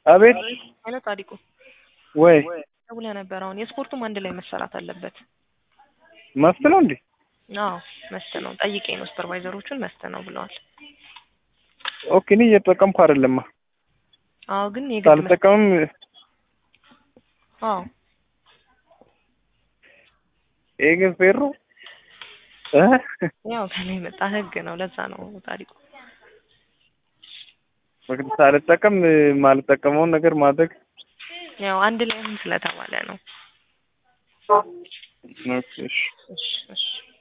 አቤት ሄሎ ጻዲቁ ወይ ደውለህ ነበር። አሁን የስፖርቱም አንድ ላይ መሰራት አለበት። መስት ነው እንዴ? አዎ መስት ነው። ጠይቄ ነው ሱፐርቫይዘሮቹን መስት ነው ብለዋል። ኦኬ እኔ እየተጠቀምኩ አይደለማ። አዎ ግን የግድ መስት ሳልጠቀምም አዎ ይሄ ግን ፌር ነው እ ያው ከላይ የመጣ ህግ ነው። ለዛ ነው ጻዲቁ ምክንያት ሳልጠቀም ማልጠቀመውን ነገር ማድረግ ያው አንድ ላይ አሁን ስለተባለ ነው። ኦኬ እሺ። እሺ እሺ